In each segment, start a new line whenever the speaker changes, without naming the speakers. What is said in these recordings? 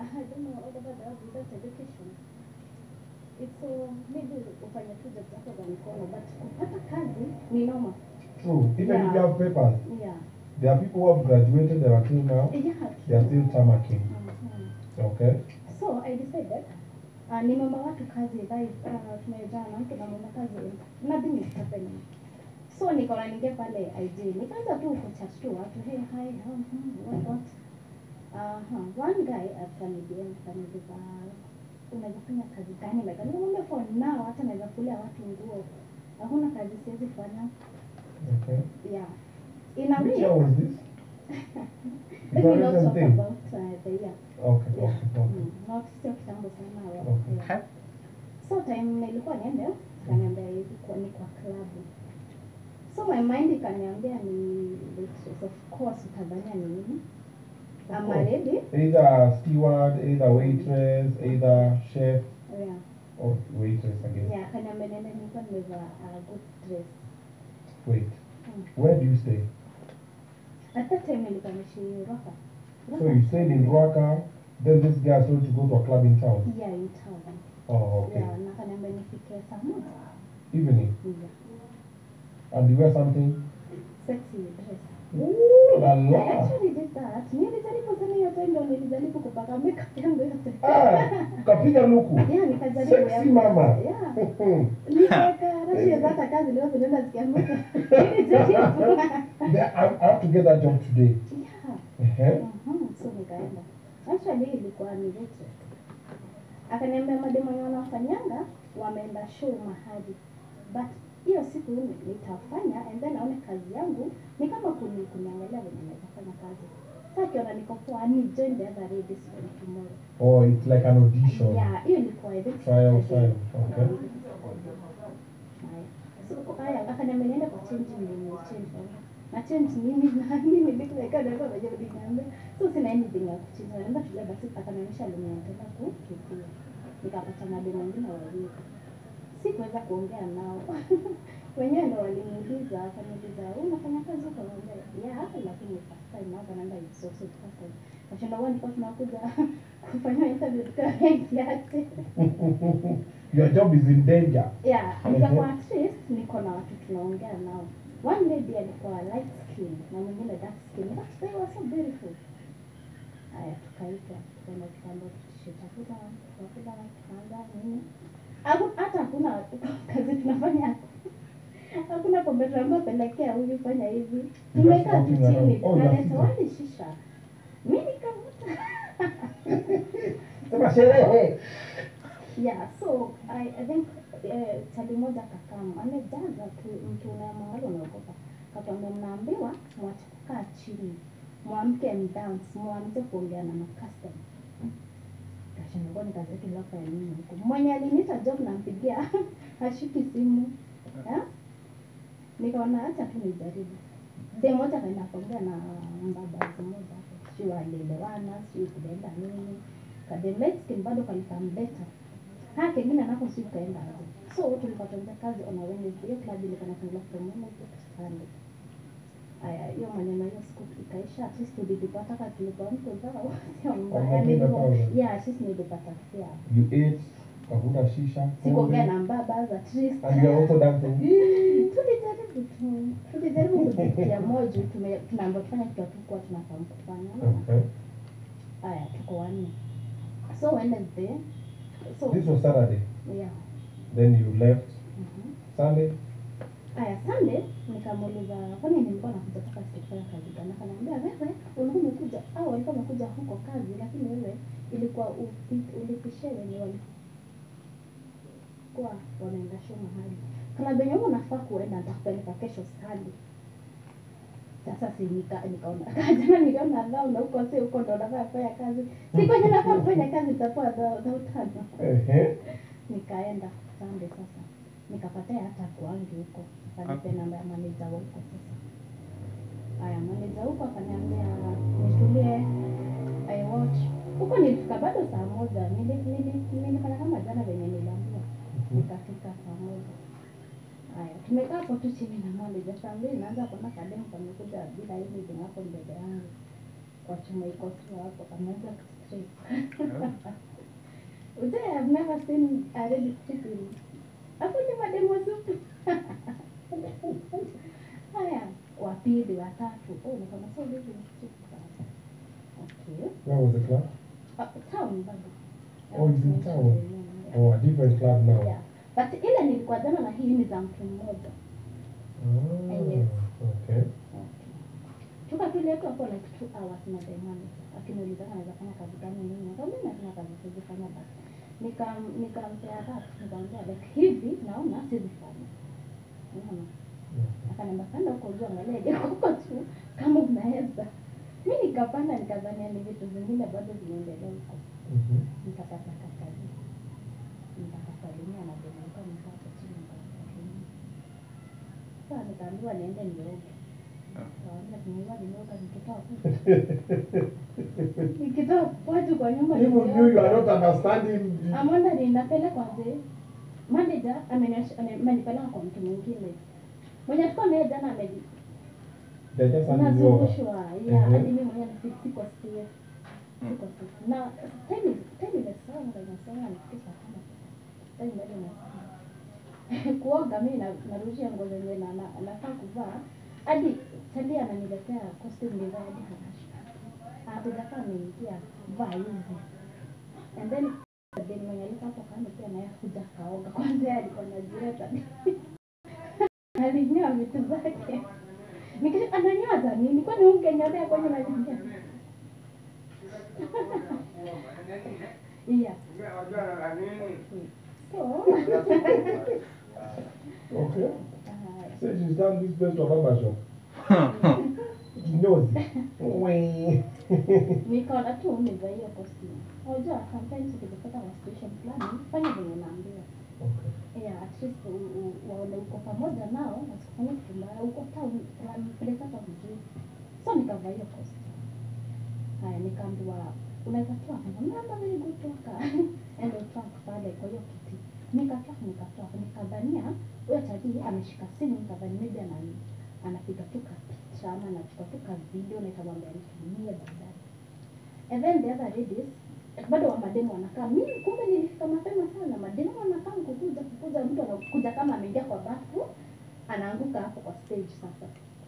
I don't know all about that without education. It's so maybe ufanye tu job zako za mikono but kupata kazi ni noma.
True. Even if you
Yeah.
have papers,
Yeah.
there are people who have graduated there until now,
Yeah.
they are still tarmacking.
Mhm.
Okay?
So I decided uh, nimeomba watu kazi guys, uh, tumejaa na mtu namuomba kazi nothing is happening. So nikaona ninge pale IG nikaanza tu kuchat tu watu hey hi how hmm, what what uh, one guy akaniambia akaniuliza unaweza fanya kazi gani like nikamwambia for now hata naweza kulia watu nguo hakuna kazi siwezi fanya
Okay.
yeah in a
Which
way
year was this?
let
Is
me
that
not
recent
talk
thing?
about uh, the year
Okay,
yeah
okay, okay.
mm, not sio kitambo sana wa-
Okay.
yeah. so time nilikuwa niende kaniambia ilikuwa ni kwa klabu so my mind ikaniambia ni waitress of course utadhania ni nini
Of
ama
course.
ready
Either steward, either waitress, either chef,
yeah
or waitress again.
yeah kaniambia nende nilikuwa nimevaa a good dress
Wait.
Mm.
Where do you stay?
at that time nilikuwa nishi Roka
So you stayed in Rwaka, then this guy told you to go to a club in town.
yeah in town
Oh, okay.
yeah na kaniambia nifike saa moja
Evening.
yeah
And you wear something?
sexy dress
Ooh la
I
la.
actually did that. Nilijaribu sana hiyo time ndio nilijaribu kupaka makeup yangu yote.
Ah, ukapiga luku.
Yeah, nikajaribu
Sexy
yangu
mama.
yote. Yeah. Nikaweka rashi ya hata kazi leo zinaenda zikianguka. Nilijaribu.
Then I, I have to get that job today.
Yeah.
Uh-huh.
Mhm, so nikaenda. Actually ilikuwa ni waitress. Akaniambia mademo wenye wanafanyanga wameenda show mahali. But hiyo siku ni- nitafanya and then aone kazi yangu ni kama kuni, kuniangalia venye naweza fanya kazi. Sasa akiona niko poa ni join the other ladies from tomorrow.
Oh, it's like an audition.
Yeah, hiyo ilikuwa I think
Trial,
Saturday.
trial. Okay.
Haya. So haya akaniambia niende kwa change nini change. Na change nini na mimi nilikuwa ndio kwa sababu niambia so sina anything ya kuchange. Naenda shule basi akanionyesha lenye nataka kuchukua. Nikapata mademu wengine wawili. Sikuweza kuongea nao. Wenyewe ndo waliniuliza, akaniuliza, "Wewe unafanya kazi huko?" Nikamwambia, "Yeah, lakini first time hapa naenda it's also the first time." Kashinda wao nilikuwa tunakuja kufanya interview tukaangiaje.
Your job is in danger.
Yeah,
Mhm.
nikakuwa at least niko na watu tunaongea nao. One lady alikuwa light skin na mwingine dark skin. But they were so beautiful. Haya, tukaita tukaenda tukaenda tushitafuta tukakula tukaanza nini. Haku- Hata hakuna kazi tunafanya. Hakuna kombe tunaambiwa pelekea huyu fanya hivi.
You
Tumekaa tu
just walking
chini
around. Oh, you are
tunaleta
sitting.
wali shisha. Mimi nikavuta.
Sema sherehe.
Yeah, so I, I think eh, chali moja kakam amejaza tu mtu na mahali unaogopa. Katuambia mnaambiwa mwache kukaa chini, mwamke mdance, mwanze kuongea na makastom. Kashinda kwani kazi yake ilapa ya nini huko? Mwenye aliniita job nampigia hashiki simu. Yeah? Nikaona acha tu nijaribu. De moja kaenda kuongea na mbaba mmoja hapo. Sio alielewana, sio kuenda nini. Kademetskin bado kalikamleta haya kengine nako si ukaenda aje so tulipatanja kazi on a Wednesday hiyo club ilikuwa inafunguliwa from Wednesday to Sunday aya hiyo maneno hiyo siku ikaisha at least tulipata kama tulipa mtu zao sio mbaya
Wamepata
nilikuwa
thousand.
yeah at least nilipata fare
You ate, ukavuta shisha.
sikuongea na mbaba at least
And you're also dancing.
tulijaribu tu tulijaribu kujitia moyo juu tume- tunaambiwa tufanye kitu hatukuwa tunafahamu kufanya unaona?
Okay.
aya tuko wanne so Wednesday so
This was Saturday.
yeah
Then you left.
mhm
Sunday.
Aya, Sunday nikamuuliza kwani nilikuwa nakuja toka sikufanya kazi gani? Akaniambia wewe ulikuwa umekuja au walikuwa wamekuja huko kazi, lakini wewe ilikuwa upi- ulipishe wenye walikuwa wanaenda show mahali. Klabu yenye wewe unafaa kuenda nitakupeleka kesho Sunday. Sasa si nika nikaona jana niliona dhao na huko si huko ndo nafaa kufanya kazi. Si kwenye nafaa kufanya kazi itakuwa dhao dhao tano
Ehe.
nikaenda Sunday sasa nikapatia hata kwangi huko akanipe namba ya maneja wa huko sasa haya maneja huko akaniambia nitulie I watch huko nilifika bado saa moja Nili- nili- nilifanya kama jana venye niliambiwa nikafika saa moja haya tumekaa hapo tu chini na maneja saa mbili naanza kuona kademu kamekuja bila anything hapo mbele yangu kwa chuma iko tu hapo ameanza kustrip. Ujue I've never seen a lady stripping. Hapo ni mademo supu. Haya, wa pili, wa tatu. Oh, nikasema so hivi ni strip sasa. Okay.
Where was the club?
Uh, town bado.
Oh, it's in town. Oh, a different club now.
Yeah. But ile nilikuwa jana na hii ni za mtu mmoja.
Ah,
Yes.
okay.
Okay. Tuka tu letu hapo like two hours na the manager. Akiniuliza kama naweza fanya kazi gani nini. Nikamwambia mimi nafanya kazi siwezi fanya basi. Nikam nikampea that nikamwambia like hivi naona siwezi fanya. Unaona? Akaniambia panda huko juu angalia je huko tu kama unaweza. Mimi nikapanda nikadhania ni vitu zingine bado zinaendelea huko.
Mhm.
Nikapata kazi. Nikakasalimia na demeka nikapo chini nikasalimia. Sasa nikaambiwa niende nioge. Kawaambia nimeoga nimeoga nikitoka huko. Nikitoka kwetu kwa nyumba
Even you, you
nimeoga.
are not understanding. the-
Amonda ninapelekwa nje. Manager ameniash- ame- amenipeleka kwa mtu mwingine. Mwenye tulikuwa naye jana ameji
They're just handing you over.
nazungushwa ya
Mhm.
hadi mimi mwenyewe si- siko safe. Siko safe. Na time time imesonga inasonga nifikisha kama time bado inasonga. Kuoga mimi na narudisha nguo zenye na na- nafaa kuvaa hadi Talia ananiletea costume design hadi harasha. Hakujakaa ameingia vaa hizi. And then then mwenye alikuwa hapo kando pia naye hakuja kaoga. Kwanza yeye alikuwa anajiweka. Alinyoa vitu zake. Nikisha ananyoa za nini? Kwani ungenyolea kwenye mazingira? Yeah. So,
Okay.
uh,
So she's done this place to a barber shop. Nosy. Wee.
nikaona tu niva hiyo costume. Unajua sometimes ukijipata kwa situation fulani, fanya venye naambiwa.
Okay.
Yeah, at least u- u- waone uko pamoja nao, wasikufanya kitu mbaya, uko town, wanapeleka hata vizuri. So nikavaa hiyo costume. Haya, nikaambiwa unaweza toa mama very good toka. Endo toa pale kwa hiyo kiti. Nikatoa nikatoa nikadhania huyo tadi ameshika simu nikadhani maybe ana anapiga tu ka picha ama anachukua tu ka video na itamwambia nitumie baadaye. And then the other ladies bado wa mademu wanakaa. Mimi kumbe nilifika mapema sana. Mademu wanakaa kukuja kukuja, mtu anakuja kama ameingia kwa bafu, anaanguka hapo kwa stage sasa.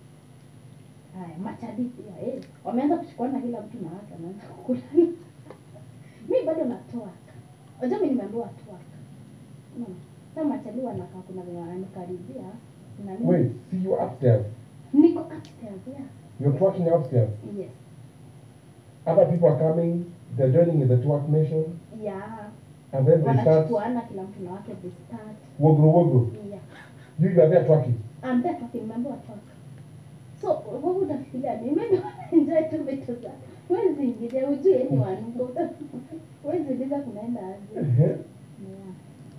Haya, machadi pia eh, wameanza kuchukuana kila mtu na wake anaanza kukulana. Mimi bado natoa. Unajua mimi nimeambiwa toa. Unaona? Sasa machadi wanakaa kuna venye wananikaribia na mimi
Wait, see you upstairs.
niko upstairs, yeah.
You're twerking upstairs.
Yes.
Other people are coming. They're joining in the twerk nation.
Yeah.
And then they start
Wanachukuana kila mtu na wake they start.
wogro wogro.
Yeah.
You, you are there twerking.
I'm there talking, remember what talk. So, what would I feel like? Maybe enjoy tu vitu za. Huwezi ingilia, hujui anyone. Uko- Huwezi uliza kunaenda aje.
Uh-huh.
Yeah.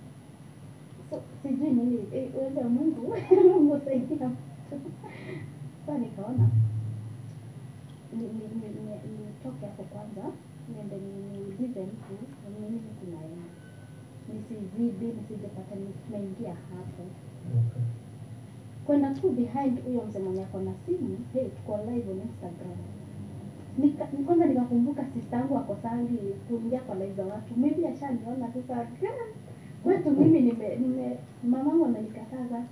So, sijui nini, eh, uwezo wa Mungu, Mungu saidia mtu. Sasa nikaona, ni- ni- ni- ni- nitoke hapo kwanza, niende ni- niulize mtu, ni nini kunaenda. Nisizidi, nisijepata nimeingia hapo
Okay.
kwenda tu behind huyo mzee mwenye ako na simu hey, tuko live on Instagram. Nika, kwanza nikakumbuka sister yangu ako sangi kuingia kwa live za watu, maybe ashaniona sasa. "Ah, Kwetu mimi nime, nime mamangu amenikataa sasa.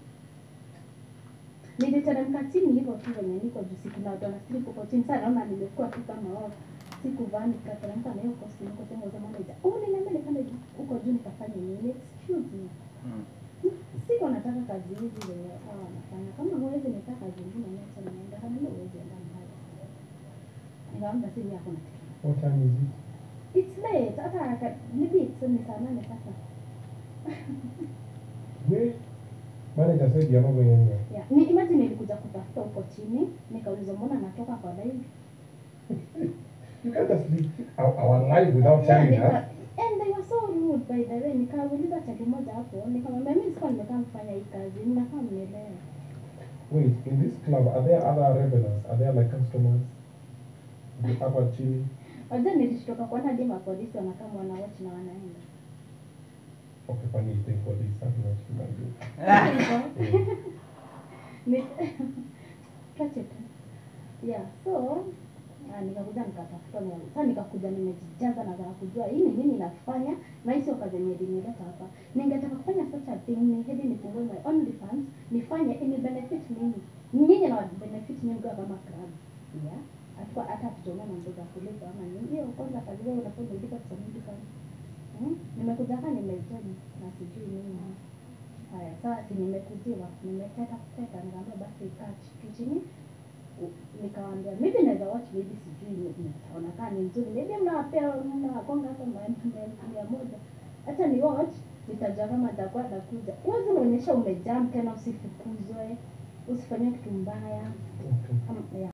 Niliteremka chini hivyo tu venye niko juu, siku na watu wanastrip huko chini. Sasa naona nimekuwa tu kama wao, sikuvaa nikateremka na hiyo costume niko tena za manager. Oh, niliambia nipande juu- huko juu nikafanya nini? Excuse me siko nataka kazi hizi zenye hawa wanafanya. Kama huwezi nikaa kazi ingine niacha niende, kama hilo huwezi enda mbali. Nikamwambia si mimi hakuna kitu.
What time is it?
It's late, hata aka- maybe it's ni saa nane sasa.
Wait. Manager said you're not going anywhere.
Yeah. Ni imagine nilikuja kutafuta huko chini, nikauliza mbona natoka kwa live.
You can't just leave our, our life without
Yeah,
telling
nika-
us.
And they were so rude by the way. Nikauliza chati moja hapo, nikamwambia mimi sikuwa nimekaa kufanya hii kazi, ninafaa mnielewe.
Wait, in this club, are there other revelers? Are there like customers? The hapa chini?
Wajua nilishtoka kuona hadi mapolisi wanakaa wanawatch na wanaenda.
Okay, funny thing for this. Something that you can do.
Ni- Tuache tu. Yeah, so Ah, nikakuja nikatafuta na sasa nikakuja nimejijaza na nataka kujua hii ni nini nafanya na hii sio kazi yenye ilinileta hapa. Ningetaka kufanya such a thing ni hadi nifungue my OnlyFans nifanye ini benefit mimi. Nyinyi na benefit mimi kwa kama club. Yeah. Hata hata tujaona mambo za kulipa ama nini. Hiyo kwanza kazi wewe unafanya ulipa pesa mingi sana. Hmm? Nimekuja hapa nimejoin na sijui nini. Haya, sasa si nimekujiwa, nimeteta kuteta, nikaambia basi kaa tu chini u- nikawaambia maybe naweza watch maybe sijui ni- nitaona kama ni nzuri maybe mnawapea mnawagonga hata maelfu maelfu mia moja hata ni watch nitajua kama nitakuwa nakuja huwezi unaonyesha umejam tena usifukuzwe usifanye kitu mbaya
Okay.
Kama- yeah.